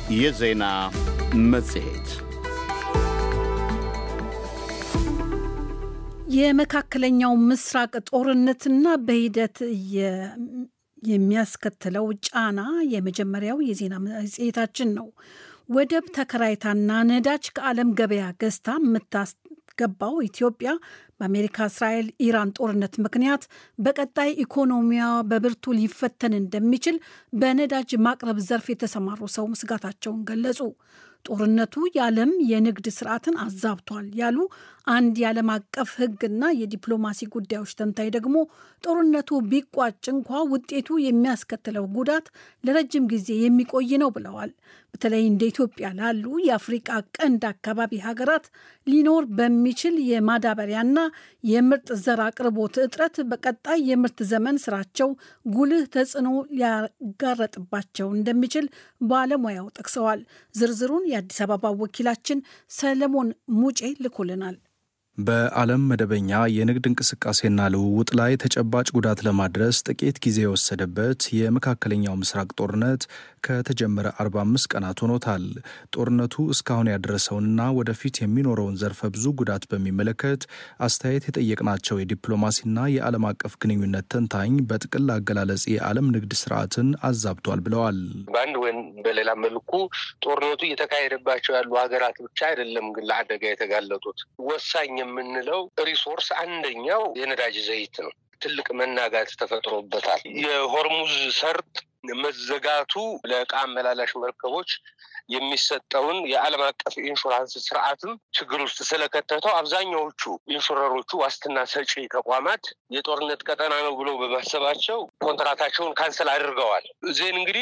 የዜና መጽሔት የመካከለኛው ምስራቅ ጦርነትና በሂደት የሚያስከትለው ጫና የመጀመሪያው የዜና መጽሔታችን ነው። ወደብ ተከራይታና ነዳጅ ከዓለም ገበያ ገዝታ የምታስገባው ኢትዮጵያ በአሜሪካ፣ እስራኤል፣ ኢራን ጦርነት ምክንያት በቀጣይ ኢኮኖሚዋ በብርቱ ሊፈተን እንደሚችል በነዳጅ ማቅረብ ዘርፍ የተሰማሩ ሰው ስጋታቸውን ገለጹ። ጦርነቱ የዓለም የንግድ ስርዓትን አዛብቷል ያሉ አንድ የዓለም አቀፍ ሕግና የዲፕሎማሲ ጉዳዮች ተንታኝ ደግሞ ጦርነቱ ቢቋጭ እንኳ ውጤቱ የሚያስከትለው ጉዳት ለረጅም ጊዜ የሚቆይ ነው ብለዋል። በተለይ እንደ ኢትዮጵያ ላሉ የአፍሪቃ ቀንድ አካባቢ ሀገራት ሊኖር በሚችል የማዳበሪያና የምርጥ ዘር አቅርቦት እጥረት በቀጣይ የምርት ዘመን ስራቸው ጉልህ ተጽዕኖ ሊያጋረጥባቸው እንደሚችል ባለሙያው ጠቅሰዋል። ዝርዝሩን የአዲስ አበባ ወኪላችን ሰለሞን ሙጬ ልኮልናል። በዓለም መደበኛ የንግድ እንቅስቃሴና ልውውጥ ላይ ተጨባጭ ጉዳት ለማድረስ ጥቂት ጊዜ የወሰደበት የመካከለኛው ምስራቅ ጦርነት ከተጀመረ 45 ቀናት ሆኖታል። ጦርነቱ እስካሁን ያደረሰውንና ወደፊት የሚኖረውን ዘርፈ ብዙ ጉዳት በሚመለከት አስተያየት የጠየቅናቸው የዲፕሎማሲና የዓለም አቀፍ ግንኙነት ተንታኝ በጥቅል አገላለጽ የዓለም ንግድ ስርዓትን አዛብቷል ብለዋል። በአንድ ወይም በሌላ መልኩ ጦርነቱ እየተካሄደባቸው ያሉ ሀገራት ብቻ አይደለም ግን ለአደጋ የተጋለጡት ወሳኝ የምንለው ሪሶርስ አንደኛው የነዳጅ ዘይት ነው። ትልቅ መናጋት ተፈጥሮበታል። የሆርሙዝ ሰርጥ መዘጋቱ ለዕቃ አመላላሽ መርከቦች የሚሰጠውን የዓለም አቀፍ ኢንሹራንስ ስርዓትም ችግር ውስጥ ስለከተተው አብዛኛዎቹ ኢንሹረሮቹ ዋስትና ሰጪ ተቋማት የጦርነት ቀጠና ነው ብሎ በማሰባቸው ኮንትራታቸውን ካንሰል አድርገዋል። ዜን እንግዲህ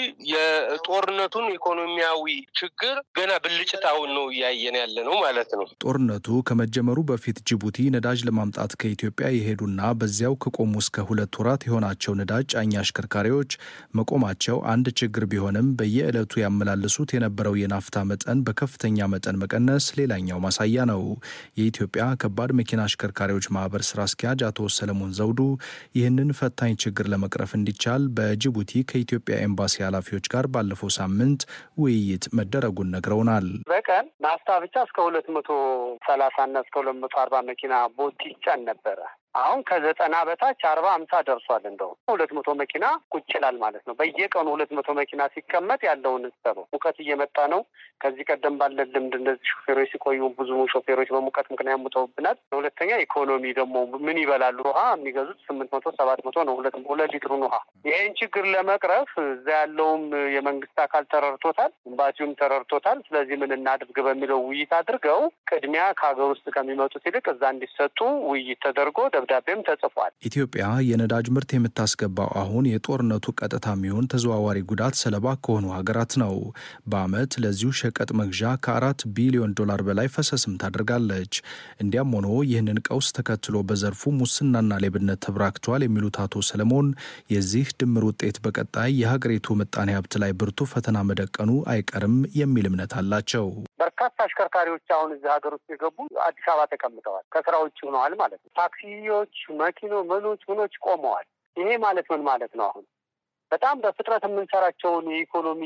የጦርነቱን ኢኮኖሚያዊ ችግር ገና ብልጭታውን ነው እያየን ያለ ነው ማለት ነው። ጦርነቱ ከመጀመሩ በፊት ጅቡቲ ነዳጅ ለማምጣት ከኢትዮጵያ የሄዱና በዚያው ከቆሙ እስከ ሁለት ወራት የሆናቸው ነዳጅ ጫኝ አሽከርካሪዎች መቆማቸው አንድ ችግር ቢሆንም በየዕለቱ ያመላልሱት የነበረው የናፍታ መጠን በከፍተኛ መጠን መቀነስ ሌላኛው ማሳያ ነው። የኢትዮጵያ ከባድ መኪና አሽከርካሪዎች ማህበር ስራ አስኪያጅ አቶ ሰለሞን ዘውዱ ይህንን ፈታኝ ችግር ለመቅረፍ እንዲቻል በጅቡቲ ከኢትዮጵያ ኤምባሲ ኃላፊዎች ጋር ባለፈው ሳምንት ውይይት መደረጉን ነግረውናል። በቀን ናፍታ ብቻ እስከ ሁለት መቶ ሰላሳ እና እስከ ሁለት መቶ አርባ መኪና ቦቲ ይጫን ነበረ። አሁን ከዘጠና በታች አርባ አምሳ ደርሷል። እንደው ሁለት መቶ መኪና ቁጭ ይላል ማለት ነው። በየቀኑ ሁለት መቶ መኪና ሲቀመጥ ያለውን ሰበው ሙቀት እየመጣ ነው። ከዚህ ቀደም ባለን ልምድ እንደዚህ ሾፌሮች ሲቆዩ ብዙ ሾፌሮች በሙቀት ምክንያት ሙተውብናል። ሁለተኛ ኢኮኖሚ ደግሞ ምን ይበላሉ? ውሃ የሚገዙት ስምንት መቶ ሰባት መቶ ነው ሁለት ሁለት ሊትሩን ውሃ። ይህን ችግር ለመቅረፍ እዛ ያለውም የመንግስት አካል ተረድቶታል፣ ኤምባሲውም ተረድቶታል። ስለዚህ ምን እናድርግ በሚለው ውይይት አድርገው ቅድሚያ ከሀገር ውስጥ ከሚመጡት ይልቅ እዛ እንዲሰጡ ውይይት ተደርጎ ደብዳቤም ተጽፏል። ኢትዮጵያ የነዳጅ ምርት የምታስገባው አሁን የጦርነቱ ቀጥታ የሚሆን ተዘዋዋሪ ጉዳት ሰለባ ከሆኑ ሀገራት ነው። በዓመት ለዚሁ ሸቀጥ መግዣ ከአራት ቢሊዮን ዶላር በላይ ፈሰስም ታደርጋለች። እንዲያም ሆኖ ይህንን ቀውስ ተከትሎ በዘርፉ ሙስናና ሌብነት ተበራክቷል የሚሉት አቶ ሰለሞን የዚህ ድምር ውጤት በቀጣይ የሀገሪቱ ምጣኔ ሀብት ላይ ብርቱ ፈተና መደቀኑ አይቀርም የሚል እምነት አላቸው። በርካታ አሽከርካሪዎች አሁን እዚህ ሀገር ውስጥ የገቡ አዲስ አበባ ተቀምጠዋል፣ ከስራ ውጭ ሆነዋል ማለት ነው። ታክሲዎች፣ መኪኖ ምኖች ምኖች ቆመዋል። ይሄ ማለት ምን ማለት ነው? አሁን በጣም በፍጥነት የምንሰራቸውን የኢኮኖሚ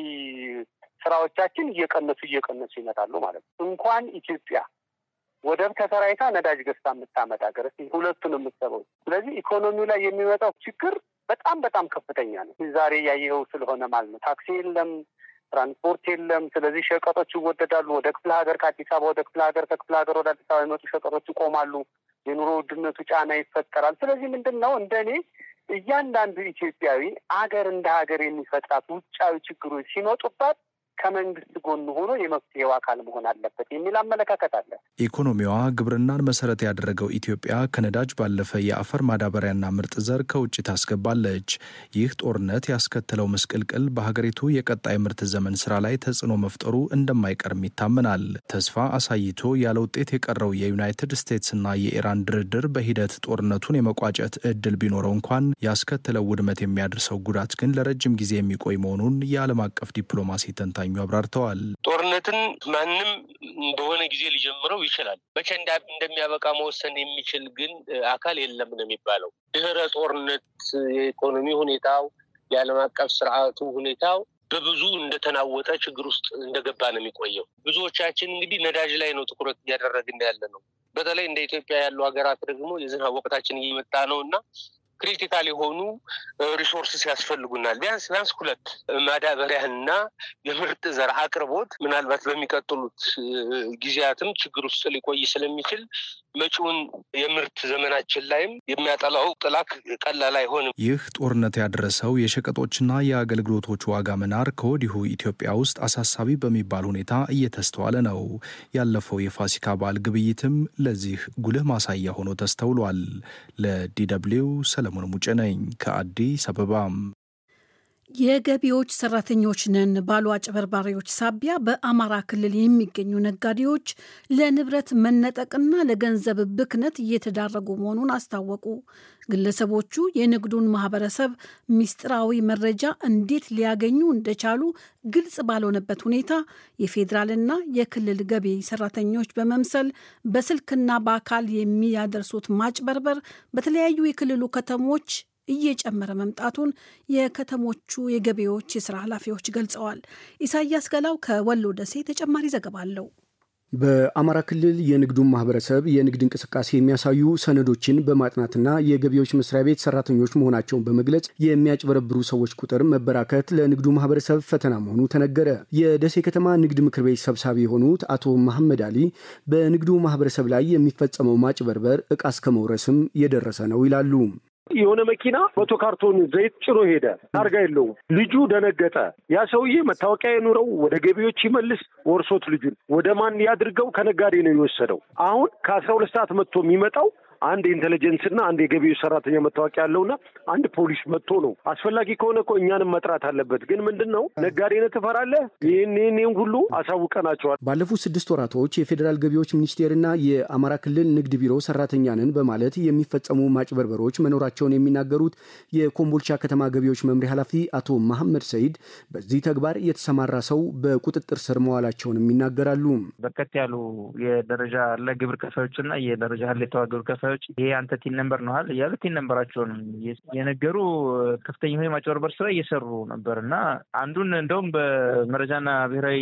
ስራዎቻችን እየቀነሱ እየቀነሱ ይመጣሉ ማለት ነው። እንኳን ኢትዮጵያ ወደብ ተከራይታ ነዳጅ ገዝታ የምታመጣ ሀገር እስኪ ሁለቱን የምትሰበው። ስለዚህ ኢኮኖሚው ላይ የሚመጣው ችግር በጣም በጣም ከፍተኛ ነው። ዛሬ ያየኸው ስለሆነ ማለት ነው። ታክሲ የለም፣ ትራንስፖርት የለም። ስለዚህ ሸቀጦች ይወደዳሉ። ወደ ክፍለ ሀገር ከአዲስ አበባ ወደ ክፍለ ሀገር ከክፍለ ሀገር ወደ አዲስ አበባ የመጡ ሸቀጦች ይቆማሉ። የኑሮ ውድነቱ ጫና ይፈጠራል። ስለዚህ ምንድን ነው እንደኔ እያንዳንዱ ኢትዮጵያዊ አገር እንደ ሀገር የሚፈጥራት ውጫዊ ችግሮች ሲመጡባት ከመንግስት ጎን ሆኖ የመፍትሄው አካል መሆን አለበት የሚል አመለካከት አለ። ኢኮኖሚዋ ግብርናን መሰረት ያደረገው ኢትዮጵያ ከነዳጅ ባለፈ የአፈር ማዳበሪያና ምርጥ ዘር ከውጭ ታስገባለች። ይህ ጦርነት ያስከተለው ምስቅልቅል በሀገሪቱ የቀጣይ ምርት ዘመን ስራ ላይ ተጽዕኖ መፍጠሩ እንደማይቀርም ይታመናል። ተስፋ አሳይቶ ያለ ውጤት የቀረው የዩናይትድ ስቴትስና የኢራን ድርድር በሂደት ጦርነቱን የመቋጨት እድል ቢኖረው እንኳን ያስከተለው ውድመት የሚያደርሰው ጉዳት ግን ለረጅም ጊዜ የሚቆይ መሆኑን የዓለም አቀፍ ዲፕሎማሲ ተንታኙ አብራርተዋል። ጦርነትን ማንም በሆነ ጊዜ ሊጀምረው ይችላል። መቼ እንደሚያበቃ መወሰን የሚችል ግን አካል የለም ነው የሚባለው። ድህረ ጦርነት የኢኮኖሚ ሁኔታው፣ የዓለም አቀፍ ስርዓቱ ሁኔታው በብዙ እንደተናወጠ ችግር ውስጥ እንደገባ ነው የሚቆየው። ብዙዎቻችን እንግዲህ ነዳጅ ላይ ነው ትኩረት እያደረግን ያለ ነው። በተለይ እንደ ኢትዮጵያ ያሉ ሀገራት ደግሞ የዝናብ ወቅታችን እየመጣ ነው እና ክሪቲካል የሆኑ ሪሶርስስ ያስፈልጉናል። ቢያንስ ቢያንስ ሁለት ማዳበሪያና የምርጥ ዘር አቅርቦት ምናልባት በሚቀጥሉት ጊዜያትም ችግር ውስጥ ሊቆይ ስለሚችል መጪውን የምርት ዘመናችን ላይም የሚያጠላው ጥላ ቀላል አይሆንም። ይህ ጦርነት ያደረሰው የሸቀጦችና የአገልግሎቶች ዋጋ መናር ከወዲሁ ኢትዮጵያ ውስጥ አሳሳቢ በሚባል ሁኔታ እየተስተዋለ ነው። ያለፈው የፋሲካ በዓል ግብይትም ለዚህ ጉልህ ማሳያ ሆኖ ተስተውሏል። ለዲደብሊው ሰለሞን ሙጬ ነኝ ከአዲስ አበባም። የገቢዎች ሰራተኞች ነን ባሉ አጭበርባሪዎች ሳቢያ በአማራ ክልል የሚገኙ ነጋዴዎች ለንብረት መነጠቅና ለገንዘብ ብክነት እየተዳረጉ መሆኑን አስታወቁ። ግለሰቦቹ የንግዱን ማህበረሰብ ሚስጥራዊ መረጃ እንዴት ሊያገኙ እንደቻሉ ግልጽ ባልሆነበት ሁኔታ የፌዴራልና የክልል ገቢ ሰራተኞች በመምሰል በስልክና በአካል የሚያደርሱት ማጭበርበር በተለያዩ የክልሉ ከተሞች እየጨመረ መምጣቱን የከተሞቹ የገቢዎች የስራ ኃላፊዎች ገልጸዋል። ኢሳያስ ገላው ከወሎ ደሴ ተጨማሪ ዘገባ አለው። በአማራ ክልል የንግዱን ማህበረሰብ የንግድ እንቅስቃሴ የሚያሳዩ ሰነዶችን በማጥናትና የገቢዎች መስሪያ ቤት ሰራተኞች መሆናቸውን በመግለጽ የሚያጭበረብሩ ሰዎች ቁጥር መበራከት ለንግዱ ማህበረሰብ ፈተና መሆኑ ተነገረ። የደሴ ከተማ ንግድ ምክር ቤት ሰብሳቢ የሆኑት አቶ መሐመድ አሊ በንግዱ ማህበረሰብ ላይ የሚፈጸመው ማጭበርበር እቃ እስከ መውረስም የደረሰ ነው ይላሉ። የሆነ መኪና መቶ ካርቶን ዘይት ጭኖ ሄደ። ታርጋ የለውም። ልጁ ደነገጠ። ያ ሰውዬ መታወቂያ የኑረው ወደ ገቢዎች ይመልስ፣ ወርሶት ልጁን ወደ ማን ያድርገው? ከነጋዴ ነው የወሰደው። አሁን ከአስራ ሁለት ሰዓት መጥቶ የሚመጣው አንድ ኢንቴሊጀንስ እና አንድ የገቢዎች ሰራተኛ መታወቂያ ያለውና አንድ ፖሊስ መጥቶ ነው። አስፈላጊ ከሆነ እኮ እኛንም መጥራት አለበት። ግን ምንድን ነው ነጋዴነት ትፈራለህ? ይህን ይህን ሁሉ አሳውቀናቸዋል። ባለፉት ስድስት ወራቶች የፌዴራል ገቢዎች ሚኒስቴርና የአማራ ክልል ንግድ ቢሮ ሰራተኛ ነን በማለት የሚፈጸሙ ማጭበርበሮች መኖራቸውን የሚናገሩት የኮምቦልቻ ከተማ ገቢዎች መምሪያ ኃላፊ አቶ መሐመድ ሰይድ በዚህ ተግባር የተሰማራ ሰው በቁጥጥር ስር መዋላቸውንም ይናገራሉ። በርከት ያሉ የደረጃ ለግብር ከፋዮችና የደረጃ ሀሌታዋ ግብር ከፋዮች ይሄ አንተ ቲን ነምበር ነዋል እያሉ ቲን ነምበራቸውን የነገሩ ከፍተኛ የሆነ ማጭበርበር ስራ እየሰሩ ነበር እና አንዱን እንደውም በመረጃና ብሔራዊ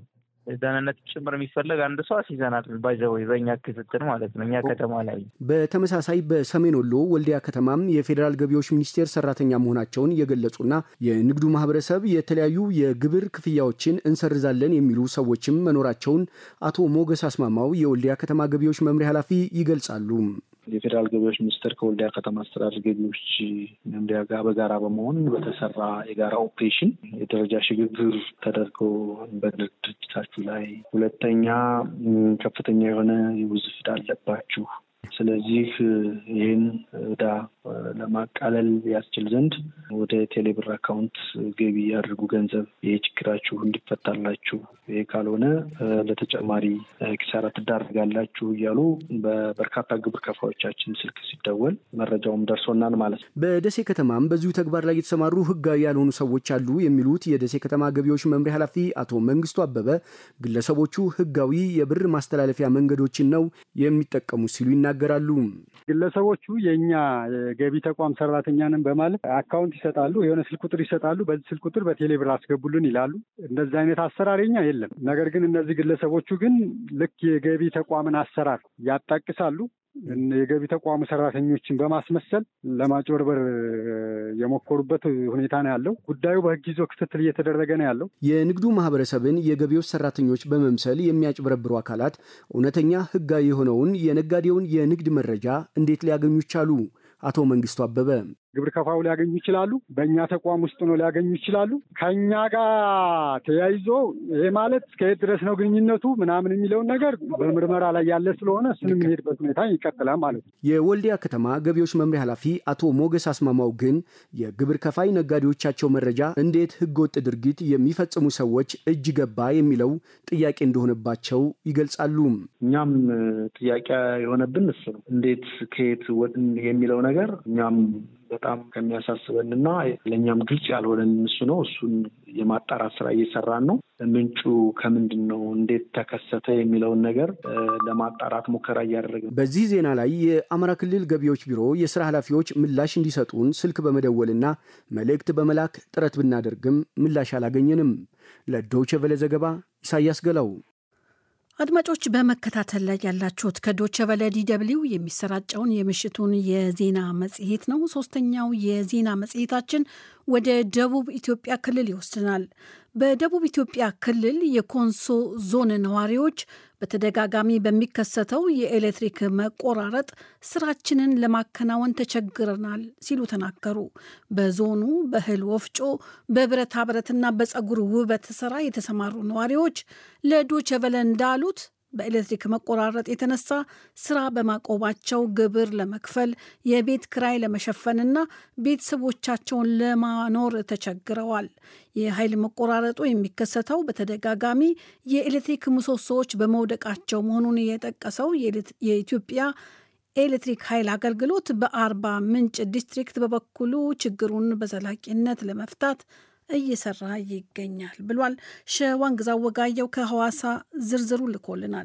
ደህንነት ጭምር የሚፈለግ አንድ ሰው አስይዘናል። ባይዘወይ በእኛ ክትትል ማለት ነው እኛ ከተማ ላይ። በተመሳሳይ በሰሜን ወሎ ወልዲያ ከተማም የፌዴራል ገቢዎች ሚኒስቴር ሰራተኛ መሆናቸውን የገለጹና የንግዱ ማህበረሰብ የተለያዩ የግብር ክፍያዎችን እንሰርዛለን የሚሉ ሰዎችም መኖራቸውን አቶ ሞገስ አስማማው የወልዲያ ከተማ ገቢዎች መምሪያ ኃላፊ ይገልጻሉ። የፌዴራል ገቢዎች ሚኒስቴር ከወልዲያ ከተማ አስተዳደር ገቢዎች መምሪያ ጋር በጋራ በመሆን በተሰራ የጋራ ኦፕሬሽን የደረጃ ሽግግር ተደርገው በንግድ ድርጅታችሁ ላይ ሁለተኛ ከፍተኛ የሆነ የውዝፍ ዕዳ አለባችሁ ስለዚህ ይህን ዕዳ ለማቃለል ያስችል ዘንድ ወደ ቴሌብር አካውንት ገቢ ያድርጉ ገንዘብ፣ ይህ ችግራችሁ እንዲፈታላችሁ፣ ይህ ካልሆነ ለተጨማሪ ኪሳራ ትዳረጋላችሁ እያሉ በበርካታ ግብር ከፋዮቻችን ስልክ ሲደወል መረጃውም ደርሶናል ማለት ነው። በደሴ ከተማም በዚሁ ተግባር ላይ የተሰማሩ ህጋዊ ያልሆኑ ሰዎች አሉ የሚሉት የደሴ ከተማ ገቢዎች መምሪያ ኃላፊ አቶ መንግስቱ አበበ ግለሰቦቹ ህጋዊ የብር ማስተላለፊያ መንገዶችን ነው የሚጠቀሙ ሲሉ ይናገራሉ። ግለሰቦቹ የእኛ የገቢ ተቋም ሰራተኛንን በማለት አካውንት ይሰጣሉ፣ የሆነ ስልክ ቁጥር ይሰጣሉ። በዚህ ስልክ ቁጥር በቴሌብር አስገቡልን ይላሉ። እንደዚህ አይነት አሰራር የኛ የለም። ነገር ግን እነዚህ ግለሰቦቹ ግን ልክ የገቢ ተቋምን አሰራር ያጣቅሳሉ። የገቢ ተቋሙ ሰራተኞችን በማስመሰል ለማጭበርበር የሞከሩበት ሁኔታ ነው ያለው። ጉዳዩ በህግ ይዞ ክትትል እየተደረገ ነው ያለው። የንግዱ ማህበረሰብን የገቢዎች ሰራተኞች በመምሰል የሚያጭበረብሩ አካላት እውነተኛ ህጋዊ የሆነውን የነጋዴውን የንግድ መረጃ እንዴት ሊያገኙ ቻሉ? አቶ መንግስቱ አበበ ግብር ከፋዩ ሊያገኙ ይችላሉ። በእኛ ተቋም ውስጥ ነው ሊያገኙ ይችላሉ። ከኛ ጋር ተያይዞ ይሄ ማለት እስከየት ድረስ ነው ግንኙነቱ ምናምን የሚለውን ነገር በምርመራ ላይ ያለ ስለሆነ እሱን የሚሄድበት ሁኔታ ይቀጥላል ማለት ነው። የወልዲያ ከተማ ገቢዎች መምሪያ ኃላፊ አቶ ሞገስ አስማማው ግን የግብር ከፋይ ነጋዴዎቻቸው መረጃ እንዴት ህገወጥ ድርጊት የሚፈጽሙ ሰዎች እጅ ገባ የሚለው ጥያቄ እንደሆነባቸው ይገልጻሉ። እኛም ጥያቄ የሆነብን እሱ ነው። እንዴት ከየት የሚለው ነገር እኛም በጣም ከሚያሳስበን እና ለእኛም ግልጽ ያልሆነን እሱ ነው። እሱን የማጣራት ስራ እየሰራን ነው። ምንጩ ከምንድን ነው፣ እንዴት ተከሰተ የሚለውን ነገር ለማጣራት ሙከራ እያደረግን። በዚህ ዜና ላይ የአማራ ክልል ገቢዎች ቢሮ የስራ ኃላፊዎች ምላሽ እንዲሰጡን ስልክ በመደወልና መልእክት በመላክ ጥረት ብናደርግም ምላሽ አላገኘንም። ለዶይቼ ቬለ ዘገባ ኢሳያስ ገላው። አድማጮች በመከታተል ላይ ያላችሁት ከዶቸ ቨለ ዲደብሊው የሚሰራጨውን የምሽቱን የዜና መጽሔት ነው። ሶስተኛው የዜና መጽሔታችን ወደ ደቡብ ኢትዮጵያ ክልል ይወስድናል። በደቡብ ኢትዮጵያ ክልል የኮንሶ ዞን ነዋሪዎች በተደጋጋሚ በሚከሰተው የኤሌክትሪክ መቆራረጥ ስራችንን ለማከናወን ተቸግረናል ሲሉ ተናገሩ። በዞኑ በእህል ወፍጮ፣ በብረታ ብረትና በፀጉር ውበት ስራ የተሰማሩ ነዋሪዎች ለዶቸ ቨለ እንዳሉት በኤሌክትሪክ መቆራረጥ የተነሳ ስራ በማቆማቸው ግብር ለመክፈል የቤት ክራይ ለመሸፈንና ቤተሰቦቻቸውን ለማኖር ተቸግረዋል። የኃይል መቆራረጡ የሚከሰተው በተደጋጋሚ የኤሌክትሪክ ምሰሶዎች በመውደቃቸው መሆኑን የጠቀሰው የኢትዮጵያ ኤሌክትሪክ ኃይል አገልግሎት በአርባ ምንጭ ዲስትሪክት በበኩሉ ችግሩን በዘላቂነት ለመፍታት እየሰራ ይገኛል ብሏል። ሸዋንግዛ ወጋየው ከሐዋሳ ዝርዝሩ ልኮልናል።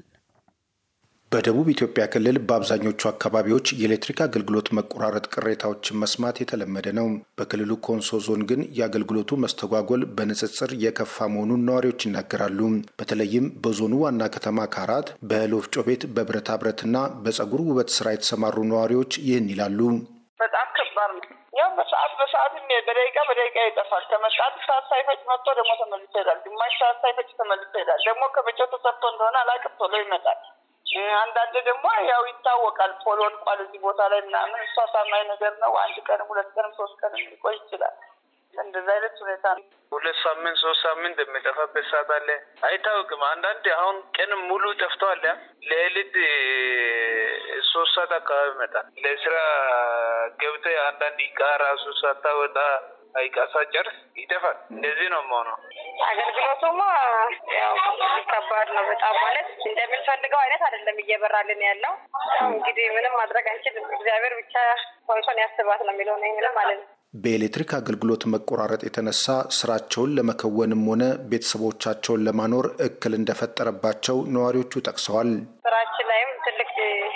በደቡብ ኢትዮጵያ ክልል በአብዛኞቹ አካባቢዎች የኤሌክትሪክ አገልግሎት መቆራረጥ ቅሬታዎችን መስማት የተለመደ ነው። በክልሉ ኮንሶ ዞን ግን የአገልግሎቱ መስተጓጎል በንጽጽር የከፋ መሆኑን ነዋሪዎች ይናገራሉ። በተለይም በዞኑ ዋና ከተማ ካራት በእህል ወፍጮ ቤት፣ በብረታ ብረትና በፀጉር ውበት ስራ የተሰማሩ ነዋሪዎች ይህን ይላሉ። በጣም ከባድ ነው። ያው በሰዓት በሰዓትም በደቂቃ በደቂቃ ይጠፋል። ከመጣት ሰዓት ሳይፈጭ መጥቶ ደግሞ ተመልሶ ይሄዳል። ግማሽ ሰዓት ሳይፈጭ ተመልሶ ይሄዳል። ደግሞ ከመቼው ተሰርቶ እንደሆነ አላውቅም፣ ቶሎ ይመጣል። አንዳንድ ደግሞ ያው ይታወቃል፣ ፖል ወድቋል እዚህ ቦታ ላይ ምናምን። እሷ ታማኝ ነገር ነው። አንድ ቀንም ሁለት ቀንም ሶስት ቀንም ሊቆይ ይችላል። እንደዚህ አይነት ሁኔታ ነው። ሁለት ሳምንት ሶስት ሳምንት የሚጠፋበት ሰዓት አለ። አይታወቅም። አንዳንድ አሁን ቀን ሙሉ ጠፍተዋል። ሌሊት ሶስት ሰዓት አካባቢ ይመጣል። ለስራ ገብተህ አንዳንድ እቃ ራሱ ሳታወጣ እቃ ሳጨርስ ይጠፋል። እንደዚህ ነው የምሆነው። አገልግሎቱማ ያው ከባድ ነው በጣም ማለት እንደምንፈልገው አይነት አይደለም እየበራልን ያለው። እንግዲህ ምንም ማድረግ አንችልም። እግዚአብሔር ብቻ ኮንሶን ያስባት ነው የሚለው ነው ምንም ማለት ነው። በኤሌክትሪክ አገልግሎት መቆራረጥ የተነሳ ስራቸውን ለመከወንም ሆነ ቤተሰቦቻቸውን ለማኖር እክል እንደፈጠረባቸው ነዋሪዎቹ ጠቅሰዋል። ስራችን ላይም ትልቅ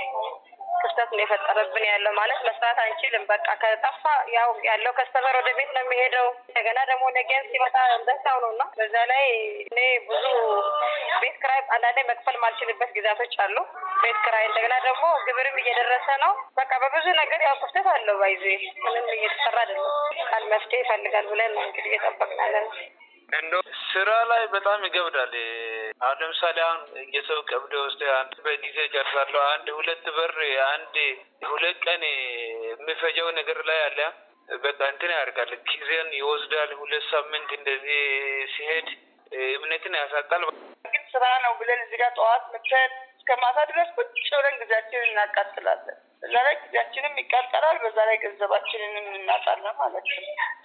ክፍተት ነው የፈጠረብን ያለው ማለት መስራት አንችልም። በቃ ከጠፋ ያው ያለው ከስተመር ወደ ቤት ነው የሚሄደው። እንደገና ደግሞ ነገም ሲመጣ እንደዛው ነው እና በዛ ላይ እኔ ብዙ ቤት ክራይ አንዳንዴ መክፈል ማልችልበት ጊዜያቶች አሉ። ቤት ክራይ እንደገና ደግሞ ግብርም እየደረሰ ነው። በቃ በብዙ ነገር ያው ክፍተት አለው። ባይዜ ምንም እየተሰራ አይደለም። ቃል መፍትሄ ይፈልጋል ብለን ነው እንግዲህ እየጠበቅን ያለ ነው። እንዶ ስራ ላይ በጣም ይገብዳል። አሁን ለምሳሌ አሁን የሰው ቀብድ ወስደ አንድ በጊዜ ጨርሳለሁ። አንድ ሁለት በር አንድ ሁለት ቀን የሚፈጀው ነገር ላይ አለ። በቃ እንትን ያደርጋል፣ ጊዜን ይወስዳል። ሁለት ሳምንት እንደዚህ ሲሄድ እምነትን ያሳጣል። ግን ስራ ነው ብለን እዚህ ጋር ጠዋት መተን እስከ ማታ ድረስ ቁጭ ብለን ጊዜያችንን እናቃጥላለን። በዛ ላይ ጊዜያችንም ይቃጠላል፣ በዛ ላይ ገንዘባችንንም እናጣለን ማለት ነው።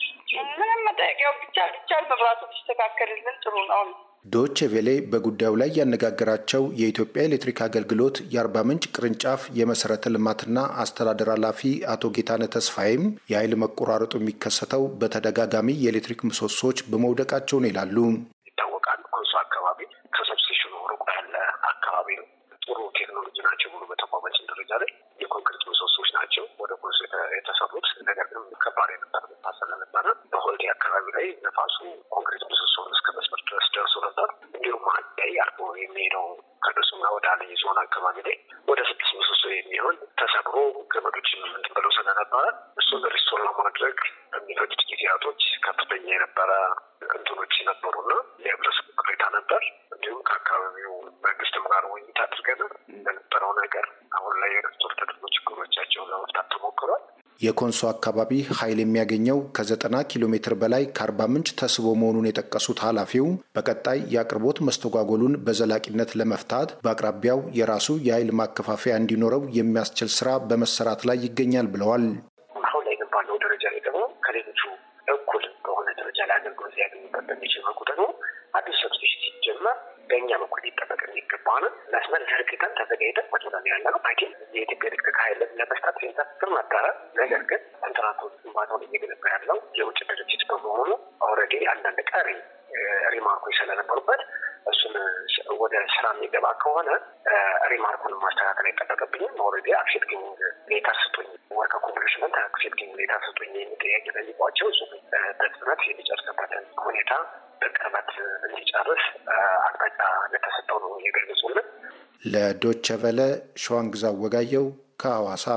ምንም መጠየቂያው ብቻ ብቻ መብራቱ ቢስተካከልልን ጥሩ ነው። ዶቼ ቬሌ በጉዳዩ ላይ ያነጋገራቸው የኢትዮጵያ ኤሌክትሪክ አገልግሎት የአርባ ምንጭ ቅርንጫፍ የመሰረተ ልማትና አስተዳደር ኃላፊ አቶ ጌታነ ተስፋይም የኃይል መቆራረጡ የሚከሰተው በተደጋጋሚ የኤሌክትሪክ ምሰሶዎች በመውደቃቸው ነው ይላሉ። ይታወቃል። ኮንሶ አካባቢ ከሰብስቴሽኑ ሩቅ ያለ አካባቢ ነው። ጥሩ ቴክኖሎጂ ናቸው ብሎ በተቋማችን ደረጃ ላይ የኮንክሪት ምሰሶች ናቸው ወደ ኮንሶ የተሰሩት። ነገር ግን ከባድ የነበር ታሰለ ነበረ። በሆልዴ አካባቢ ላይ ነፋሱ ኮንክሪት ምሰሶን እስከ መስመር ድረስ ደርሶ ነበር። እንዲሁም አንድ ላይ አልፎ የሚሄደው ከደሱና ወደ አለኝ ዞን አካባቢ ላይ ወደ ስድስት ምሰሶ የሚሆን ተሰብሮ ገመዶች እንትን ብለው ስለነበረ እሱን ሪስቶር ለማድረግ በሚፈጅት ጊዜያቶች ከፍተኛ የነበረ እንትኖች ነበሩና የህብረተሰቡ ቅሬታ ነበር። እንዲሁም ከአካባቢው መንግስትም ጋር ውይይት አድርገን በነበረው ነገር አሁን ላይ የሪስቶር ተደርጎ ችግሮቻቸውን ለመፍታት ተሞክሯል። የኮንሶ አካባቢ ኃይል የሚያገኘው ከዘጠና ኪሎ ሜትር በላይ ከአርባ ምንጭ ተስቦ መሆኑን የጠቀሱት ኃላፊው በቀጣይ የአቅርቦት መስተጓጎሉን በዘላቂነት ለመፍታት በአቅራቢያው የራሱ የኃይል ማከፋፈያ እንዲኖረው የሚያስችል ስራ በመሰራት ላይ ይገኛል ብለዋል። አሁን ላይ ግን ባለው ደረጃ ላይ ደግሞ ከሌሎቹ እኩል በሆነ ደረጃ ላይ አገልግሎት ሊያገኙበት በሚችል መልኩ ደግሞ አዲስ ሰብስቴሽን ሲጀመር በእኛ በኩል ሊጠበቅ የሚገባ ነው። መስመር ዘርግተን ተዘጋጅተን ወደ ያለ ነው። ሐኪም የኢትዮጵያ ኤሌክትሪክ ኃይል ለመስጠት ሲንተስር ነበረ። ነገር ግን ኮንትራክቶች ሪማርኮች ስለነበሩበት እሱን ወደ ስራ የሚገባ ከሆነ ሪማርኩን ማስተካከል አይጠበቅብኝም። ኦልሬዲ አክሴፕቲንግ ሌተር ስጡኝ፣ ወርከ ኮምፕሊሽመንት አክሴፕቲንግ ሌተር ስጡኝ የሚል ጥያቄ ጠይቋቸው እሱ በፍጥነት የሚጨርስበትን ሁኔታ በቅርበት እንዲጨርስ አቅጣጫ እንደተሰጠው ነው የገለጹልን። ለዶቸ ቨለ ሸዋንግዛ ወጋየው ከሐዋሳ።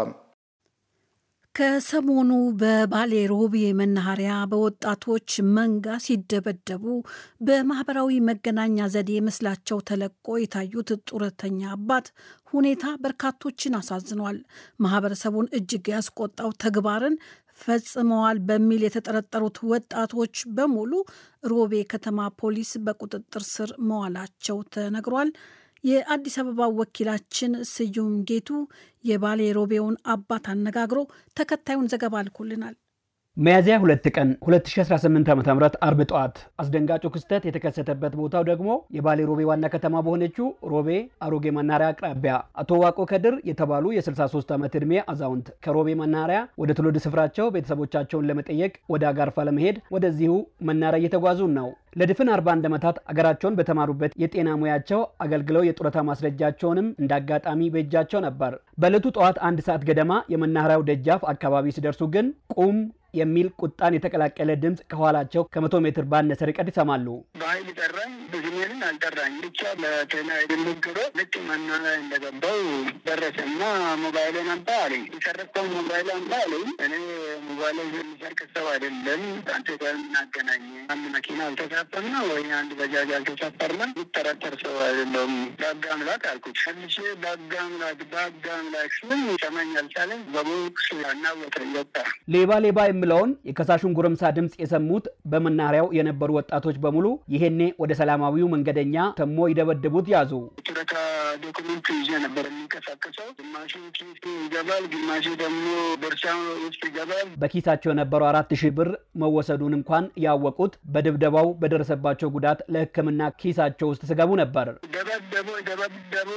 ከሰሞኑ በባሌ ሮቤ መናኸሪያ በወጣቶች መንጋ ሲደበደቡ በማህበራዊ መገናኛ ዘዴ ምስላቸው ተለቆ የታዩት ጡረተኛ አባት ሁኔታ በርካቶችን አሳዝኗል። ማህበረሰቡን እጅግ ያስቆጣው ተግባርን ፈጽመዋል በሚል የተጠረጠሩት ወጣቶች በሙሉ ሮቤ ከተማ ፖሊስ በቁጥጥር ስር መዋላቸው ተነግሯል። የአዲስ አበባ ወኪላችን ስዩም ጌቱ የባሌ ሮቤውን አባት አነጋግሮ ተከታዩን ዘገባ ልኮልናል። ሚያዝያ ሁለት ቀን 2018 ዓ ም አርብ ጠዋት አስደንጋጩ ክስተት የተከሰተበት ቦታው ደግሞ የባሌ ሮቤ ዋና ከተማ በሆነችው ሮቤ አሮጌ መናኸሪያ አቅራቢያ አቶ ዋቆ ከድር የተባሉ የ63 ዓመት ዕድሜ አዛውንት ከሮቤ መናኸሪያ ወደ ትውልድ ስፍራቸው ቤተሰቦቻቸውን ለመጠየቅ ወደ አጋርፋ ለመሄድ ወደዚሁ መናኸሪያ እየተጓዙ ነው። ለድፍን 41 ዓመታት አገራቸውን በተማሩበት የጤና ሙያቸው አገልግለው የጡረታ ማስረጃቸውንም እንደ አጋጣሚ በእጃቸው ነበር። በዕለቱ ጠዋት አንድ ሰዓት ገደማ የመናኸሪያው ደጃፍ አካባቢ ሲደርሱ ግን ቁም የሚል ቁጣን የተቀላቀለ ድምፅ ከኋላቸው ከመቶ ሜትር ባነሰ ርቀት ይሰማሉ። በኃይል ጠራኝ፣ በስሜንን አልጠራኝ ብቻ ለጤና የምግሮ ልክ መናኸሪያ እንደገባው ደረሰና ሞባይልን አምጣ አለኝ። የሰረቀው ሞባይል አምጣ አለኝ። እኔ ሞባይል የሚሰርቅ ሰው አይደለም። አንተ ጋር የምናገናኝ አንድ መኪና አልተሳፈርና ወይ አንድ በጃጅ አልተሳፈርና የሚጠረጠር ሰው አይደለም። በህግ አምላክ አልኩት። መልሼ በህግ አምላክ በህግ አምላክ ስም ሰማኝ አልቻለም። በቦክስ አናወጠኝ ወጣ ሌባ ሌባ የምለውን የከሳሹን ጎረምሳ ድምፅ የሰሙት በመናኸሪያው የነበሩ ወጣቶች በሙሉ ይሄኔ ወደ ሰላማዊው መንገደኛ ተሞ ይደበድቡት ያዙ። ጡረታ ዶክመንት ይዤ ነበር የሚንቀሳቀሰው። ግማሹ ኪስ ይገባል፣ ግማሹ ደግሞ ቦርሳ ውስጥ ይገባል። በኪሳቸው የነበረው አራት ሺህ ብር መወሰዱን እንኳን ያወቁት በድብደባው በደረሰባቸው ጉዳት ለሕክምና ኪሳቸው ውስጥ ስገቡ ነበር። ደበደቡ ደበደቡ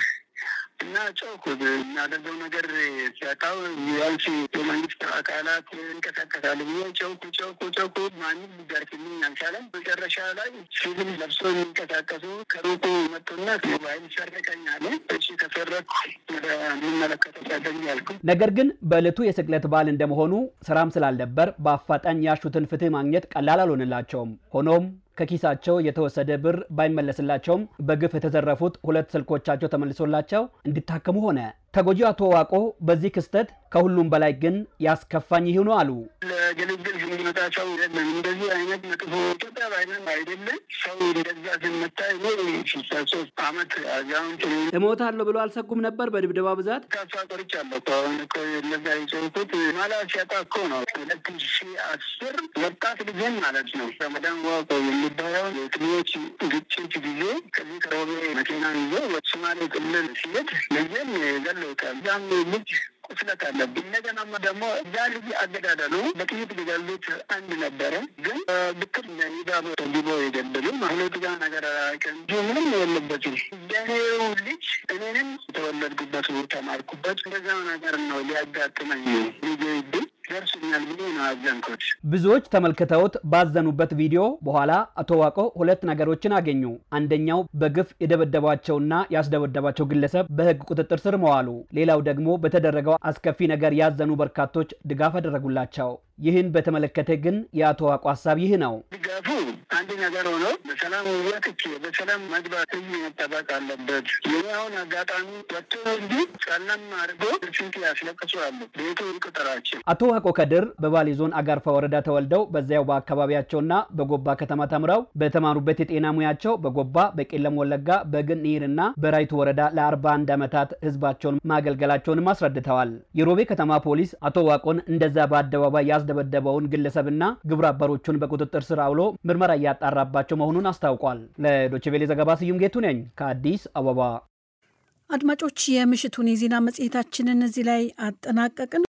እና ጮኩ። እናደርገው ነገር ሲያጣው ቢያንስ የመንግስት አካላት እንቀሳቀሳሉ ብዬ ጨውኩ ጨውኩ ጨውኩ። ማንም ሊደርስልኝ አልቻለም። መጨረሻ ላይ ሲቪል ለብሶ የሚንቀሳቀሱ ከሩቁ መጡና ሞባይል ሰረቀኛል። እሺ ከሰረኩ ወደ የሚመለከተው ሰደኝ ያልኩ። ነገር ግን በዕለቱ የስቅለት በዓል እንደመሆኑ ስራም ስላልነበር በአፋጣኝ ያሹትን ፍትህ ማግኘት ቀላል አልሆንላቸውም። ሆኖም ከኪሳቸው የተወሰደ ብር ባይመለስላቸውም በግፍ የተዘረፉት ሁለት ስልኮቻቸው ተመልሶላቸው እንዲታከሙ ሆነ። ተጎጂው አቶ ዋቆ በዚህ ክስተት ከሁሉም በላይ ግን ያስከፋኝ ይህ ነው አሉ። ለግልግል የሚመጣ ሰው የለም። እንደዚህ አይነት መጥፎ ኢትዮጵያ ባይነት አይደለም። ሰው እንደዛ ስመታ ስልሳ ሶስት አመት አዛውንት እሞታለሁ ብሎ አልሰጉም ነበር በድብደባ ብዛት ተስፋ ቆርጫለሁ እኮ አሁን እኮ እነዛ የጨውኩት ማላ ሲያጣ እኮ ነው። ሁለት ሺ አስር ወጣት ልጅን ማለት ነው ረመዳን ዋቆ የሚባለው የክልሎች ግጭት ጊዜ ከዚህ ከሮቤ መኪና ይዞ ሶማሌ ክልል ሲሄድ ልጅን ገለውታል። እዛም ልጅ ቁስለት አለብኝ። እንደገና ደግሞ እዛ ልጅ አገዳደሉ በጥይት ሊገሉት አንድ ነበረ፣ ግን ብክር ኒዳቦ ተዲቦ የገደሉ ሁለቱ ጋር ነገር አላውቅም እንጂ ምንም የለበትም። የኔው ልጅ እኔንም የተወለድኩበት ተማርኩበት እንደዛ ነገር ነው ሊያጋጥመኝ ልጅ ብል ደርሶኛል ብሎ ነው አዘንኩት። ብዙዎች ተመልክተውት ባዘኑበት ቪዲዮ በኋላ አቶ ዋቆ ሁለት ነገሮችን አገኙ። አንደኛው በግፍ የደበደባቸውና ያስደበደባቸው ግለሰብ በሕግ ቁጥጥር ስር መዋሉ፣ ሌላው ደግሞ በተደረገው አስከፊ ነገር ያዘኑ በርካቶች ድጋፍ አደረጉላቸው። ይህን በተመለከተ ግን የአቶ ዋቆ ሀሳብ ይህ ነው። ድጋፉ አንድ ነገር ሆኖ በሰላም ወጥቼ በሰላም መግባት ህዝብ መጠበቅ አለበት። የኔ አሁን አጋጣሚ ወጥቶ እንጂ ጨለም አድርጎ ስንት ያስለቅሱ አሉ። ቤቱ ቁጥራቸው አቶ ዋቆ ከድር በባሌ ዞን አጋርፋ ወረዳ ተወልደው በዚያው በአካባቢያቸውና በጎባ ከተማ ተምረው በተማሩበት የጤና ሙያቸው በጎባ፣ በቄለም ወለጋ፣ በግንኢርና በራይቱ ወረዳ ለ41 ዓመታት ህዝባቸውን ማገልገላቸውንም አስረድተዋል። የሮቤ ከተማ ፖሊስ አቶ ዋቆን እንደዛ በአደባባይ ያስደበደበውን ግለሰብና ግብረ አበሮቹን በቁጥጥር ስር አውሎ ምርመራ እያጣራባቸው መሆኑን አስታውቋል። ለዶችቬሌ ዘገባ ስዩም ጌቱ ነኝ ከአዲስ አበባ። አድማጮች፣ የምሽቱን የዜና መጽሔታችንን እዚህ ላይ አጠናቀቅን።